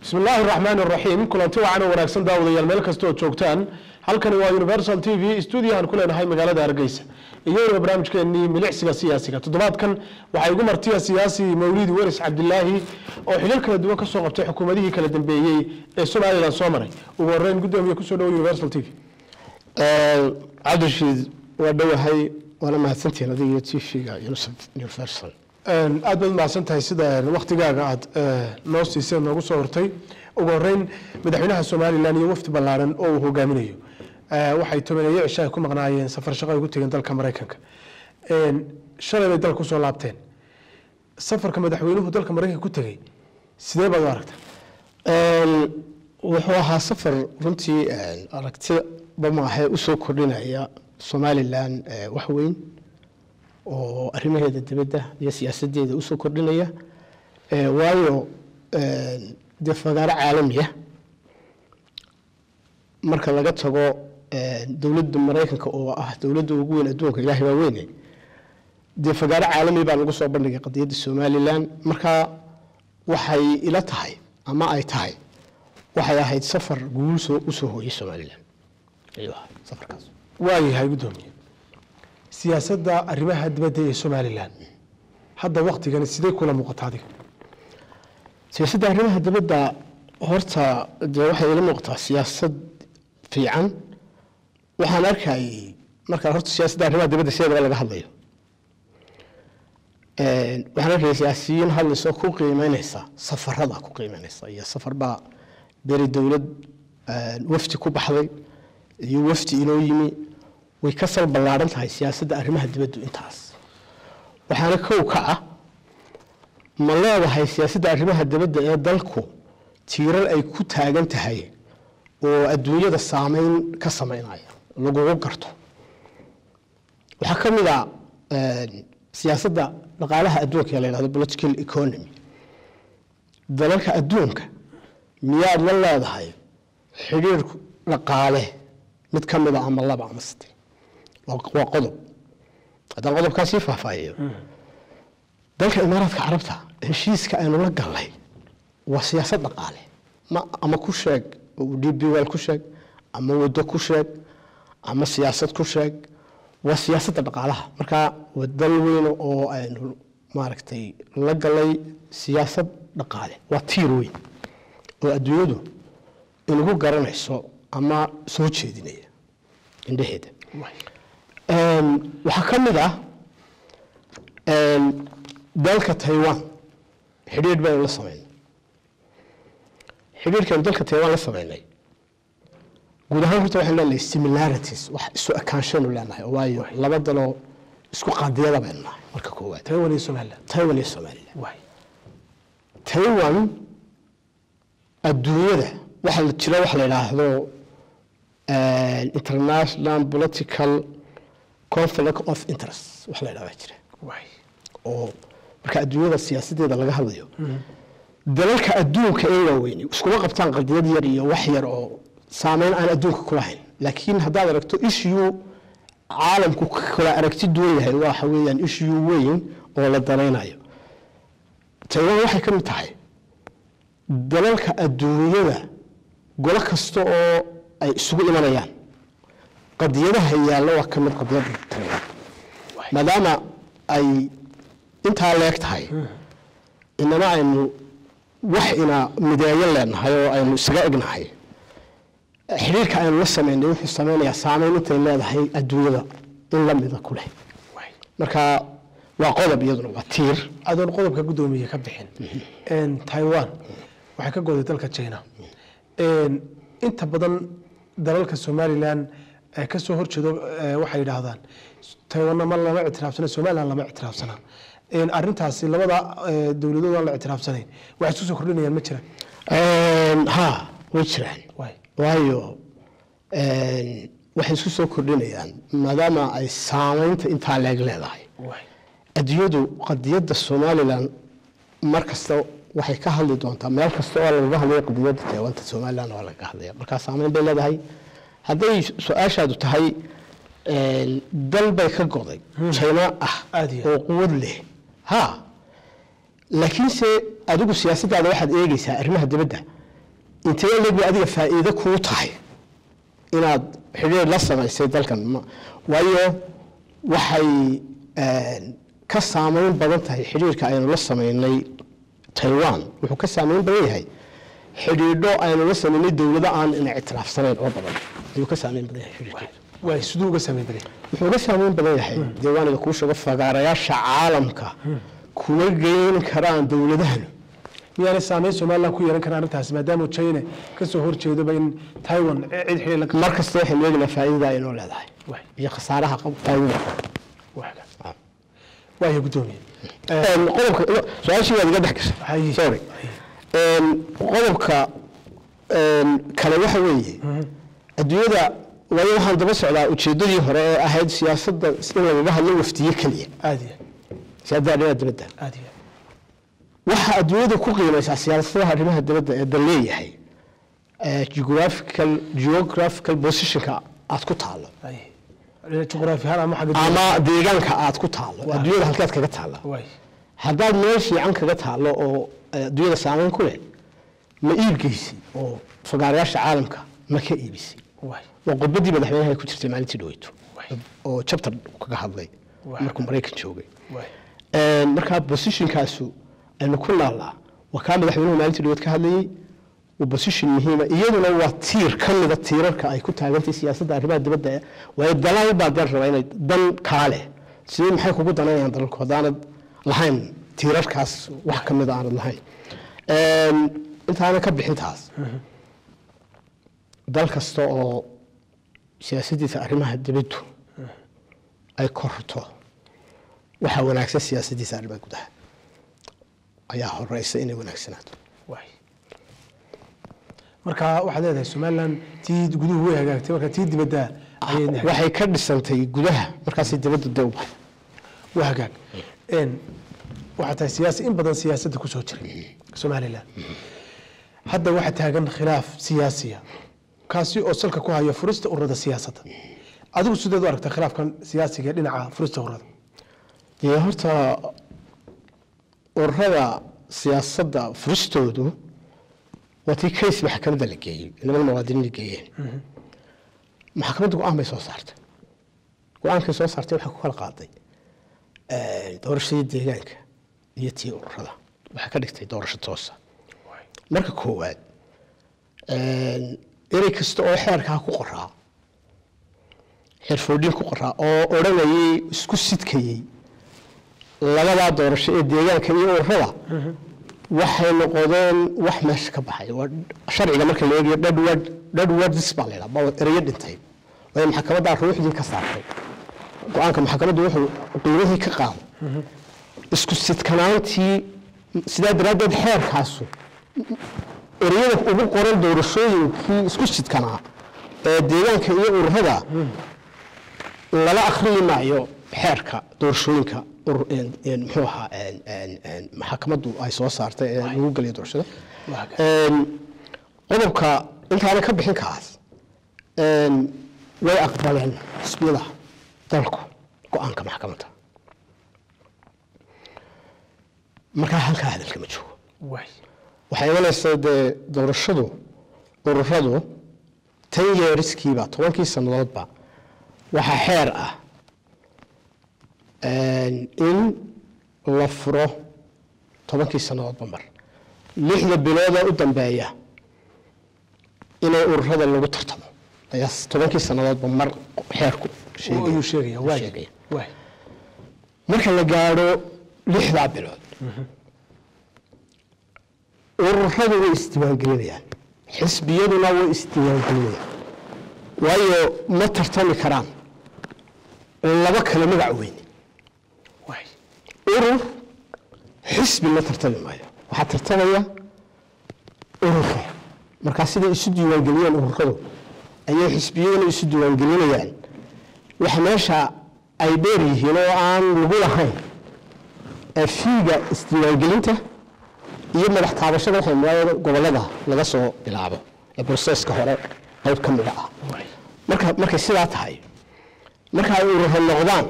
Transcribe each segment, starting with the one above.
bismi illaahi raxmaan raxiim kulanti wacan oo wanaagsan daawadayaal meel kasta oo joogtaan halkani waa universal t v stuudiyahan ku leenahay magaalada hargeysa iyadoo barnaamijkeenii milicsiga siyaasiga toddobaadkan waxaa igu martiya siyaasi mawlidi weris cabdilaahi oo xilal kala duwan kasoo qabtay xukuumadihii kala dambeeyey ee somalilan soo maray ugu horeyn gudoomiye kusoo dhawo universal t v cabdirashiid waa dhowahay waana mahadsantihiin adiga iyo t v-ga universal aad baad umahadsan tahay sida waktigaaga aad noo siiseen noogu soo hortay ugu horeyn madaxweynaha somalilan iyo wafdi ballaaran oo uu hogaaminayo waxay tobaneeye cisho ay ku maqnaayeen safar shaqo ay ku tegeen dalka maraykanka shalay bay dalka kusoo laabteen safarka madaxweynuhu dalka maraykanka ku tegey sidee baad u aragtaa wuxuu ahaa safar runtii aragtida maahe usoo kordhinaya somalilan wax weyn oo arrimaheeda dibadda iyo siyaasadeeda usoo kordhinaya waayo dee fagaaro caalamiya marka laga tago dowladda maraykanka oo ah dowladda ugu weyn adduunka ilaahay baa weyne dee fagaaro caalami baa lagu soo bandhigay qadiyadda somalilan marka waxay ila tahay ama ay tahay waxay ahayd safar guul soo usoo hooyay somalilan ayuu ahaa safarkaas waayahay gudoomiye siyaasadda arrimaha dibadda ee somalilan hadda waktigani sidee kula muuqata adiga siyaasadda arrimaha dibadda horta dee waxay ila muuqataa siyaasad fiican waxaan arkayay markaa horta siyaasadda arrimaha dibadda sideedaba laga hadlayo waxaan arkaya siyaasiyiin hadlayso ku qiimeyneysa safarada ku qiimeyneysa iyo safar baa beri dowlad wafdi ku baxday iyo wafdi inoo yimi way ka sal ballaaran tahay siyaasadda arrimaha dibaddu intaas waxaana kow ka ah ma leedahay siyaasadda arrimaha dibadda ee dalku tiirar ay ku taagan tahay oo adduunyada saameyn ka sameynaya lagugu garto waxaa ka mid a siyaasadda dhaqaalaha adduunka ee la yhahdo political economy dalalka adduunka miyaad la leedahay xidhiir dhaqaale mid ka mida ama laba ama sade waa qodob haddaan qodobkaa sii faahfaahiyo dalka imaaraadka carabta heshiiska aynu la gallay waa siyaasad dhaqaale ma ama ku sheeg d b wel ku sheeg ama waddo ku sheeg ama siyaasad ku sheeg waa siyaasadda dhaqaalaha marka waa dal weyn oo aynu maaragtay la gallay siyaasad dhaqaale waa tiir weyn oo adduunyadu inagu garanayso ama soo jeedinaya indhaheeda waxaa ka mid ah dalka taiwan xidhiir baynu la sameynay xidhiirkaynu dalka taiwan la sameynay guud ahaan horta waxaynu leenahay similarities wax isu ekaanshaynu leenahay waayo laba daloo isku qaadiyada baynu nahay marka koowaad taiwan iyo somaliland taiwan iyo somaliland waay taiwan adduunyada waxa jira waxa la yidhaahdo international political conflict of interest wax la yidhahdaa jira waay oo marka adduunyada siyaasadeeda laga hadlayo dalalka adduunka ee waaweyni iskuma qabtaan qadiyad yar iyo wax yar oo saameyn aan adduunka ku lahayn laakiin haddaad aragto issue caalamku kala aragti duwan yahay waxa weeyaan issue weyn oo la danaynayo taiwan waxay ka mid tahay dalalka adduunyada golo kasta oo ay isugu imanayaan qadiyadaha yaalla waa ka mid qadiyadda taiwan maadaama ay intaa leeg tahay inana aynu wax ina mideeyo leenahay oo aynu isaga egnahay xidhiirka aynu la sameynay wuxuu sameynayaa saameyn intay leedahay adduunyada in la mida ku leh waay marka waa qodob iyaduna waa tiir adoon qodobka gudoomiye ka bixin taiwan waxay ka goday dalka china inta badan dalalka somalilan ee kasoo horjeedo waxay yidhaahdaan taiwanna ma lama ictiraafsana somaliland lama ictiraafsana arintaasi labada dowladood aan la ictiraafsanayn waxay isku soo kordhinayaan ma jiraan ha way jiraan waay waayo waxay isku soo kordhinayaan maadaama ay saameynta intaa leeg leedahay waay adduunyadu qadiyadda somalilan mar kasta waxay ka hadli doontaa meel kasta oo lagaga hadlaya qadiyadda taiwanta somalilan waa lagaga hadlaya markaa saameyn bay leedahay hadday su-aashaadu tahay dal bay ka goday china ah Aad iyo oo quwad leh ha laakiinse adigu siyaasaddaada waxaad eegeysaa arrimaha dibadda intee leeg bay adiga faa'iido kuu tahay inaad xidhiir la samaysay dalkan ma- waayo waxay een, ka saameyn badan tahay xidhiirka aynu la samaynay taiwan wuxuu ka saameyn badan yahay xidhiidho aynu la samaynay dowlado aan ina ictiraafsanayn oo badan ayuu ka saameyn badan yahay xidhiirkeedu waay siduu uga samayn baday wuxuu ga saameyn badan yahay diiwaaniga kuu sheego fagaarayaasha caalamka kuma geyn karaan dowladahanu miyaanay saameyn somalilan ku yeelan karaa arrintaasi maadaama china kasoo horjeedaba in taiwan cid xidhiir la mar kasta waxaynu eegnaa faa'iidada ay noo leedahay waay iyo khasaaraha qab- faa'iidada waaga waaya guddoomiye Een, qodobka su-aashii waad iga dhex gashay Haye. sorry Een, qodobka een, kale waxa weeye adduunyada waayo waxaan daba socdaa ujeedadii hore ee ahayd siyaasadda in lagaga hadlo wafdiye keliya aad iyo siyaasadda arrimaha dibadda aad iyo waxa adduunyada ku qiimaysaa siyaasadaha arrimaha dibadda ee dal leeyahay ee geographical geographical positionka aad ku taalo ay juqraafi ahaan ama xagga ama deegaanka aad ku taalo adduunyada halkeed kaga taalla waay haddaad meel fiican kaga taalo oo eh, adduunyada saameyn ku leh ma iibgeysi oo fagaarayaasha caalamka ma ka iibisay waay waa khudbadii madaxweynaha ay ku jirtay maalintii dhaweyto waay oo chapter kaga hadlay Waaw. markuu maraykan joogay waay Een, markaa positionkaasu aynu ku naallaa waa kaa madaxweynuhu maalintii dhaweed ka hadlayey waa position muhiima iyaduna waa tiir ka mida tiirarka ay ku taagantay siyaasadda arrimaha dibadda ee waayo dalal baa dal raba inay dan kaa leh sidee maxay kugu danayaan dalalku haddaanad lahayn tiirarkaas wax ka mida aanad lahayn Een, intaana ka bixintaas dal kasta oo siyaasaddiisa arrimaha dibaddu ay korto waxaa wanaagsan siyaasaddiisa arrimaha gudaha ayaa horeysa inay wanaagsanaato waay marka waxaad leedahay somalilan tii guduhu way hagaagtay marka tii dibadda ayay waxay ka dhisantay gudaha markaasay dibadda dee u baxay waa hagaag Een, waxaa tahay siyaasi in badan siyaasadda kusoo jiray somalilan hadda waxaa taagan khilaaf siyaasiya kaasi oo salka ku haya furista ururada siyaasadda adigu sideed u aragtaa khilaafkan siyaasiga ee dhinaca furista ururada dee horta ururada siyaasadda furistoodu waa tii case maxkamadda la geeyey niman muwaadiniin la geeyeen maxkamadda go-aan bay soo saartay go-aankay soo saartay waxay ku kala qaaday doorashadii deegaanka iyo tii ururada waxay ka dhigtay doorasho toosa marka koowaad erey kasta oo xeerkaa ku qoraa xeerfoodhin ku qoraa oo odhanayay isku sidkayey labadaa doorasho ee deegaanka iyo ururada waxay noqdeen wax meesha ka baxay waa sharciga marka la eegayo dhadward dhadwardis baa laydhaha baa ereyo dhintay waayo maxkamaddaa ruuxdii ka saartay go-aanka maxkamaddu wuxuu qiimihii ka qaaday isku sidkanaantii sidaa daraaddeed xeerkaasu ereyada ugu qoran doorashooyinkii isku sidkanaa ee deegaanka iyo ururada lala akhriyi maayo xeerka doorashooyinka urur- een- een muxuu ahaa een- een- een maxkamaddu ay soo saartay ee lagu geliyo doorashada Een, qodobka intaana ka bixin kaas een, way aqbaleen xisbiyada dalku go-aanka maxkamadda markaa halkaa hadalka ma joogo waay waxay imanaysaa dee doorashadu ururadu tan yeeriskiiba tobankii sannadoodba waxaa xeer ah in la furo tobankii sannadoodba mar lixda biloodee u dambeeya inay ururada lagu tartamo ayaa tobankii sannadoodba mar xeerku sheegaya. ayuu sheegaya waay sheegaya. waay marka la gaadho lixdaa bilood ururadu way isdiiwaangelinayaan xisbiyaduna way isdiiwaangelinayaan waayo ma tartami karaan laba kale magac weyn waay urur xisbi la tartami maayo waxaa tartamaya ururka markaa siday isu diiwaangeliyeen ururadu ayay xisbiyaduna isu diiwaangelinayaan waxa meesha ay dheer yihiin oo aan lagu lahayn ee fiiga isdiiwaangelinta iyo madax taabashada waxay muraayada gobolada laga soo bilaabo ee broseska hore qayb ka mida ah waay marka markay sidaa tahay marka ay ururo noqdaan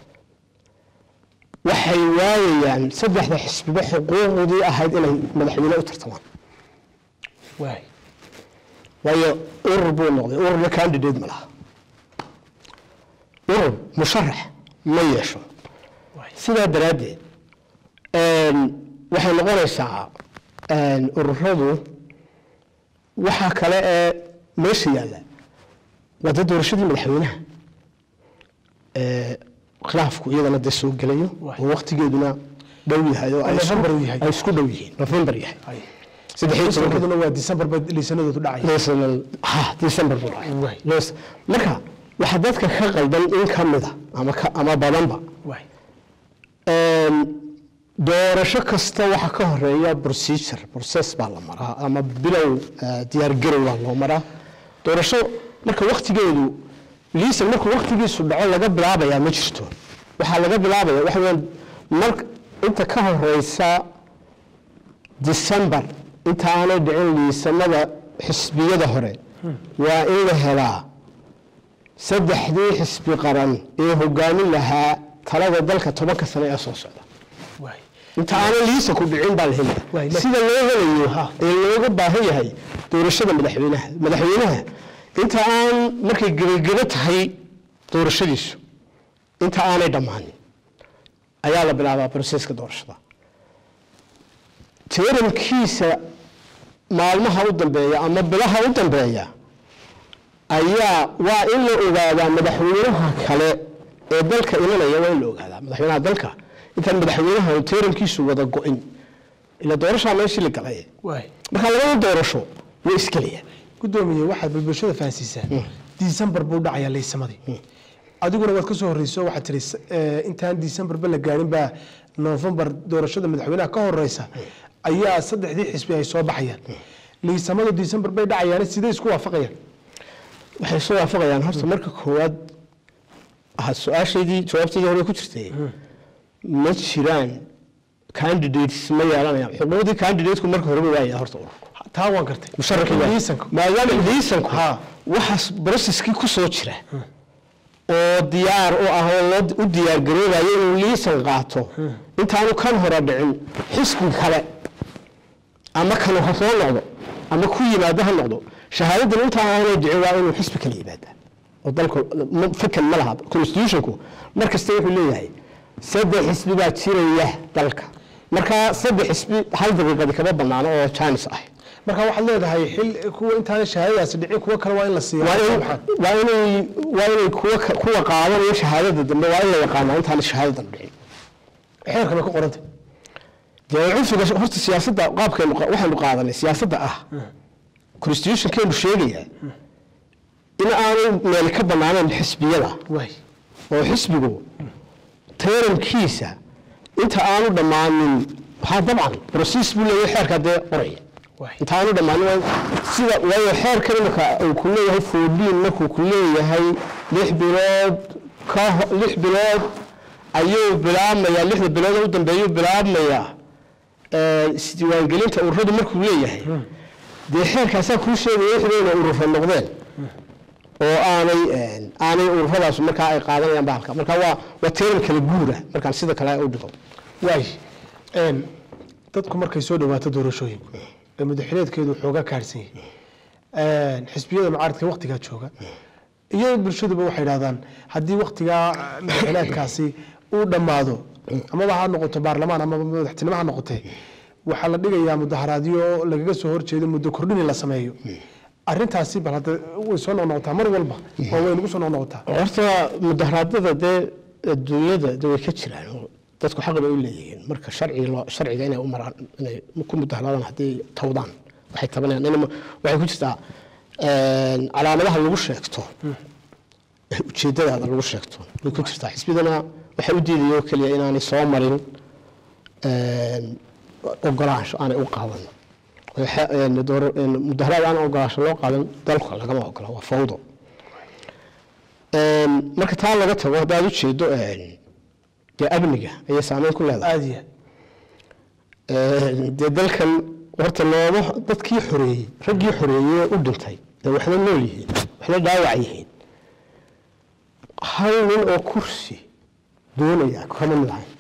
waxay waayayaan saddexda xisbiba xuquuqdii ahayd inay madaxweyne u tartamaan waay waayo urur buu noqday ururna candidate ma laha urur musharax ma yeesho sidaa daraaddeed waxay noqonaysaa ururadu waxaa kale ee meesha yaalla waa dee doorashadii madaxweynaha khilaafku iyadana dee soo gelayo oo waktigeeduna dhow yahay oo ay November uu yahay. ay isku dhow yihiin november yahay Ay. saddex iyo tobanka Sanadkuna waa December ba liisanadoodu dhacay National- ha december buu Waay. dhacay Yes. marka waxaa dadka ka qaldan in ka mida ama ka ama badanba waay Een, doorasho kasta waxaa ka horeeya procedure process baa la maraa ama bilow eh, diyaargarow baa loo maraa doorasho marka waktigeedu liisan markuu waktigiisu dhaco laga bilaabayaa ma jirto waxaa laga bilaabaya waxa weeyaan mar inta ka horeysa december inta aanay dhicin liisanada xisbiyada hore waa in la helaa saddexdii xisbi qaran ee hogaamin lahaa talada dalka tobanka sane ee soo socda waay inta aanan liisa ku dhicin baa la Waay, helaya la- sida loo helayo ee looga baahan yahay doorashada madaxweynaha madaxweynaha inta aan markay gebagebo tahay doorashadiisu inta aanay dhammaanin ayaa la bilaabaa broseska doorashada tirankiisa maalmaha u dambeeya ama bilaha u dambeeya ayaa waa in la ogaadaa madaxweynaha kale ee dalka imanaya waa in la ogaadaa madaxweynaha dalka intaan madaxweynaha tirankiisu wada go-in ila doorashaa meeshii la galay waay marka labada doorasho way isgelayaan gudoomiye waxaad bulshada fahansiisaa December buu dhacayaa liisamadii adiguna waad ka soo horreyso waxaad tiri eh, intaan December ba la gaarin baa November doorashada madaxweynaha ka horeysa ayaa saddexdii xisbi ay soo baxayaan liisamadu December bay dhacayaan sidee isku waafaqayaan waxay soo waafaqayaan horta marka koowaad aha su-aashaydii jawaabteedii hore ku jirtay ma jiraan candidates ma yeelanayaan xuquuqdii candidateku marka horeba waaya horta ururku taa waan gartay musharrixii waaya. liisanku maadaama liisanku Ha. waxaas processkii ku soo jira oo diyaar u ah oo loo u diyaar garoobayo inuu liisan qaato intaanu kan hore dhicin xisbi kale ama kanu ha soo noqdo ama ku yimaado ha noqdo shahaadadan intaa aanay dhicin waa inuu xisbi kale yimaada oo dalku ma- fikan ma laha constitutionku mar kasta wuxuu leeyahay saddex xisbi baa jiraya dalka marka saddex xisbi hal daqiiqadi kama banaano oo jaanis ah marka waxaad leedahay xil kuwa intaan shahaadadaasi dhicin kuwa kale waa in la siiyaa waa in- Maxaa? waa inay waa inay kuwa ka- kuwa qaadanayo shahaadada dambe waa in la yaqaanaa intaan shahaadadan dhicin xeerka bay ku qorantay dee cunfiga horta siyaasadda qaabkeenu qa- waxaynu qaadanay siyaasadda ah constitutionkeenu sheegaya in aanay meel ka banaanayn xisbiyada waay oo xisbigu tarankiisa inta aanu dhammaanin ha dabcan broses buu leeyahay xeerka dee qoraya waay inta aanu dhammaanin waa- sida waayo xeerkan imika uu ku leeyahay foodiin markuu ku leeyahay lix bilood ka ho- lix bilood ayuu bilaabmayaa lixda bilood oo u dambeeyuu bilaabmayaa ee, isdiiwaangelinta ururadu markuu leeyahay dee xeerkaasaa kuu sheegaya wixii inay urura noqdeen oo aanay een, aanay ururadaas markaa ay qaadanayaan bahalka marka waa waa teeran kala guura markaan sida kale u dhigo waay een dadku markay soo dhawaato doorashooyinku ee madaxweyneedkeedu xoogaa kaarsan yahay een xisbiyada mucaaradka waqtigaa jooga iyo bulshaduba waxay yidhahdaan haddii waqtigaa madaxweyneedkaasi uu dhammaado amaba ha noqoto baarlamaan amaba madaxtinimo ha noqotee waxaa la dhigayaa mudaharaadyo lagaga soo horjeedo muddo kordhin in la sameeyo arrintaasi bal hadda way soo noqnoqotaa mar walba oo way nagu soo noqnoqotaa horta mudaharaadada dee adduunyada de way ka jiraan oo dadku xaq bay u leeyihiin marka sharciga loo sharciga inay u maraan inay ku mudaharaadaan haddii tawdaan waxay tabanayaan inay waxay ku jirtaa een, calaamadaha lagu sheegto ujeedadaada lagu sheegto way ku jirtaa xisbidana waxay u diidaya oo keliya inaanay soo marin een, ogolaansho aanay u qaadan oo xe- een, dooro- een, mudaharaad aan ogolaansho loo qaadan dalka lagama ogola waa fawdo Een, marka taa laga tago haddaad ujeedo een, dee amniga ayay saameyn ku leedahay aada iyo Een, dee dalkan horta looma dadkii xoreeyey raggii xoreeyey ee u dhintay dee waxna nool yihiin waxna dhaawac yihiin hal nin oo kursi doonaya kama mid ahayn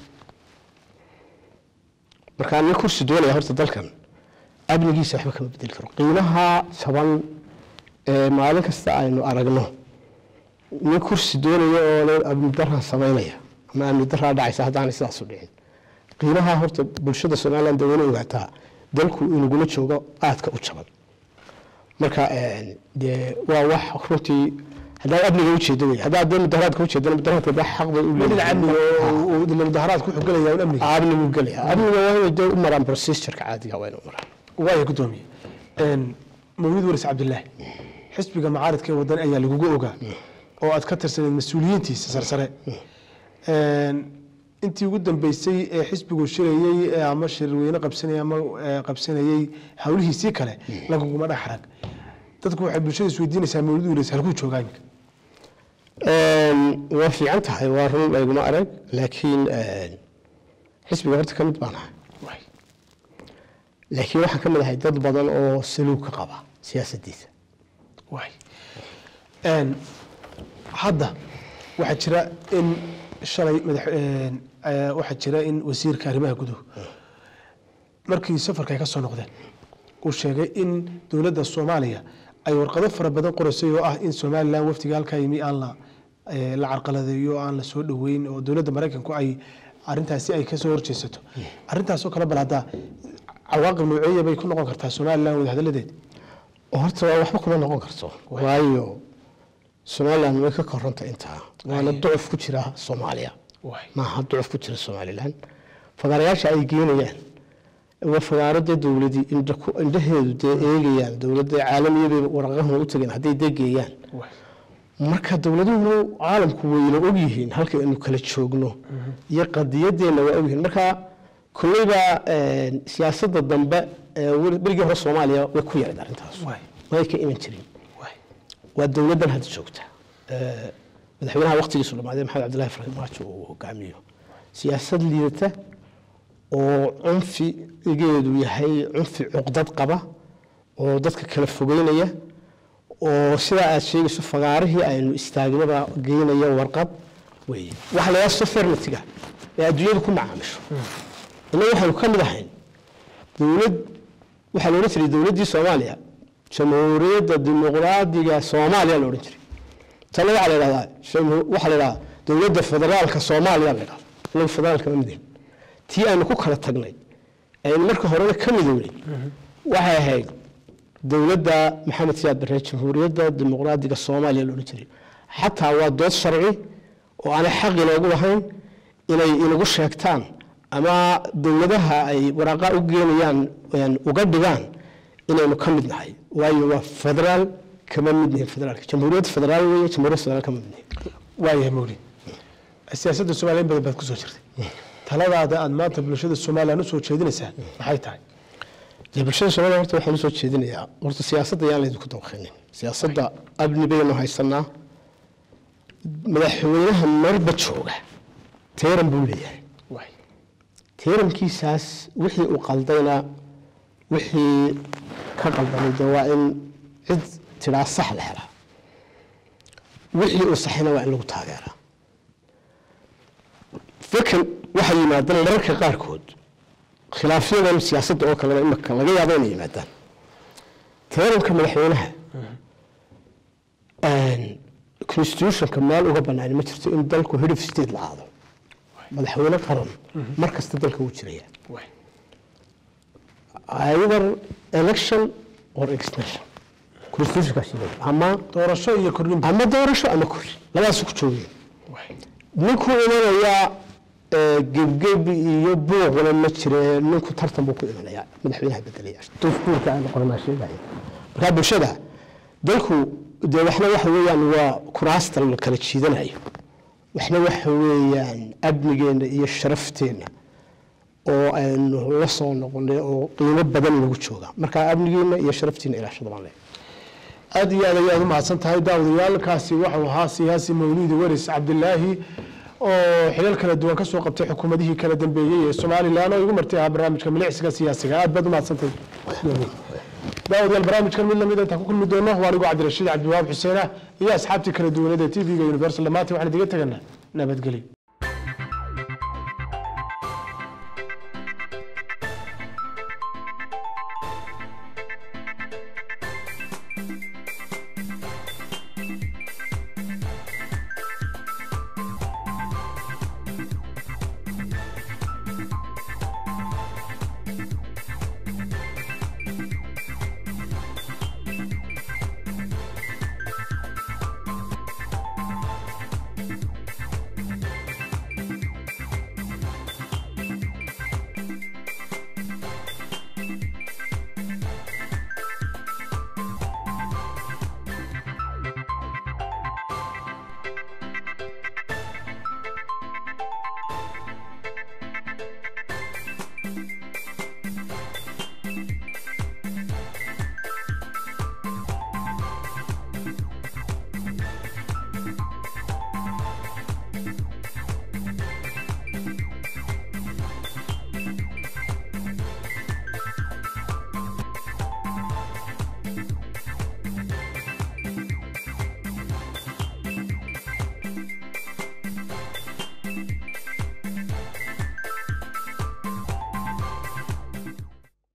markaa nin kursi doonaya horta dalkan amnigiisa waxba kama bedeli karo qiimaha jaban ee maalin kasta aynu aragno nin kursi doonaya oo le amni daraa samaynaya ama amni daraa dhacaysa haddaanay sidaas u dhicin qiimaha horta bulshada somaliland dee wayna ogaataa dalku inagula joogo aadka u jaban marka een, dee waa wax runtii haddaad amniga ujeedo wey haddaad dee mudaharaadka ujeedana mudaharaadka dee xaq bay u dhinaca amniga Ha. oo uu mudaharaadku wuxuu gelayaa un amniga amnigu gelaya amniga waa inay dee u maraan procedureka caadiga waa inay u maraan waaya gudoomiye Een, mawlid waris cabdilaahi xisbiga macaaridka ee wadan ayaa lagugu ogaa oo aad ka tirsaneed mas-uuliyiintiisa sarsare Een, intii ugu dambeysay ee xisbigu shirayey ee ama shirweyne qabsanayay ama ee, qabsanayey hawlihiisii kale laguguma dhex arag dadku waxay bulshada isweydiinaysaa mawlid waris halkuu joogaa iminka Een, waa fiican tahay waa run layguma arag laakiin een, xisbiga horta ka mid baan ahay Waay. laakiin waxaan ka mid ahay dad badan oo saluug ka qaba siyaasaddiisa waay Een, hadda waxaa jira in shalay madax een, eh, waxaa jira in wasiirka arrimaha guduhu markii safarka ay ka soo noqdeen uu sheegay in dowladda soomaaliya ay warqado fara badan qoraysay oo ah in somalilan wafdiga halkaa yimi aan la eh, la carqaladeeyo oo aan la soo dhoweyn oo dowladda maraykanku ay arintaasi ay kasoo horjeesato arrintaasoo kale bal hadda cawaaqib nooceeya bay ku noqon kartaa somalilan wadahadaladeed horta waa waxba kuma noqon karto waayo somaliland way ka koranta intaa waana ducuf ku jira soomaaliya waay maaha ducuf ku jira somalilan fagaarayaasha ay geenayaan waa fagaaro dee dowladii indha ku- indhaheedu dee eegayaan dowladda caalamiya bay waraqahuna u tageen hadday dee geeyaan waay marka dowladuhu caalamku wayna ogyihiin halka aynu kala joogno iyo qadiyadeenna waa ogyihiin marka kolleyba een, siyaasadda dambe ee weli- berigii hore soomaaliya way ku yarayd arrintaas waay way ka iman jirin waay waa dowladdan hadda joogta Ee, madaxweynaha waqtigiisu dhamaaday maxamed cabdillahi farmaajo uu hogaamiyo siyaasad liidata oo cunfigeedu yahay cunfi cuqdad qaba oo dadka kala fogeynaya oo sidaa aad sheegayso fagaarihii aynu istaagnaba geynaya warqad weeye waxa la yidhaha sovereignty-ga ee adduunyadu ku macaamisho innaga waxaynu ka mid ahayn dowlad waxaa la odhan jiray dowladdii soomaaliya jamhuuriyadda dimuqraadiga soomaaliya la odhan jiray tana waxaa la yidhahdaa jamhu- waxaa la yidhahdaa dowladda federaalka soomaaliya la yidhahdaa inagu federaalka ma midin tii aynu ku kala tagnay aynu marka horena ka midownay waxay ahayd dowladda maxamed siyaad barre jamhuuriyadda dimuqraadiga soomaaliya la odhan jiray xataa waa dood sharci oo aanay xaq inoogu lahayn inay inagu sheegtaan ama dowladaha ay waraaqa u geenayaan een, uga dhigaan inaynu ka mid nahay waayo waa federaal kama mid nihin federaalka jamhuuriyadda federaal weeye jamhuuriyadda federaal kama mid nihin waayahay mawlid siyaasadda soomaaliya in badan baad kusoo jirtay taladaada aad maanta bulshada somalilan usoo jeedinaysaa maxay tahay dee bulshada soomaliya horta waxaan usoo jeedinayaa horta siyaasadda yaan laydinku dabaqinin siyaasadda amni baynu haysanaa madaxweynaha marba jooga teeran buu leeyahay waay teerankiisaas wixii uu qaldayna wixii ka qaldamay dee waa in cid tidhaa sax la helaa wixii uu saxina waa in lagu taageeraa fikir waxay yimaadaan mararka qaarkood khilaafyadan siyaasadda oo kalena imika laga yaabo inay yimaadaan teeranka madaxweynaha constitutionka meel uga banaani ma jirto in dalku head of state la aado madaxweyne qaran mar kasta dalka wuu jiraya waay either election or extension constitutionkaas yidhahdo. ama doorasho iyo kordhinba ama doorasho ama kori labadaas ku joogeen waay ninku imanayaa ee, gebgeb iyo buuqna ma jire ninku tartan buu ku imanayaa madaxweynaha bedelaya dastuurka aan qoranaa sheegaya marka bulshada dalku dee waxna waxa weeyaan waa kuraasta la kala jiidanayo waxna waxa weeyaan amnigeena iyo sharafteenna oo aynu la soo noqonay oo qiimo badan lagu jooga marka amnigeena iyo sharafteena ilaashada baan leeyahay aad iyo aad ayaad u mahadsan tahay daawadayaalkaasi waxau ahaa siyaasi mawliidi waris cabdilaahi oo xilal kala duwan kasoo qabtay xukuumadihii kala dambeeyey ee somalilan oo igu martay ahaa barnaamijka milicsiga siyaasiga aad baad u mahadsantahay daawadayaal barnaamijkan mid lamid intaan ku kulmi doono waa anigu cabdirashiid cabdiwahaab xuseen ah iyo asxaabtii kala duwaneed ee tv-ga universal dhamaantay waxaan idiga teganaa nabadgelyo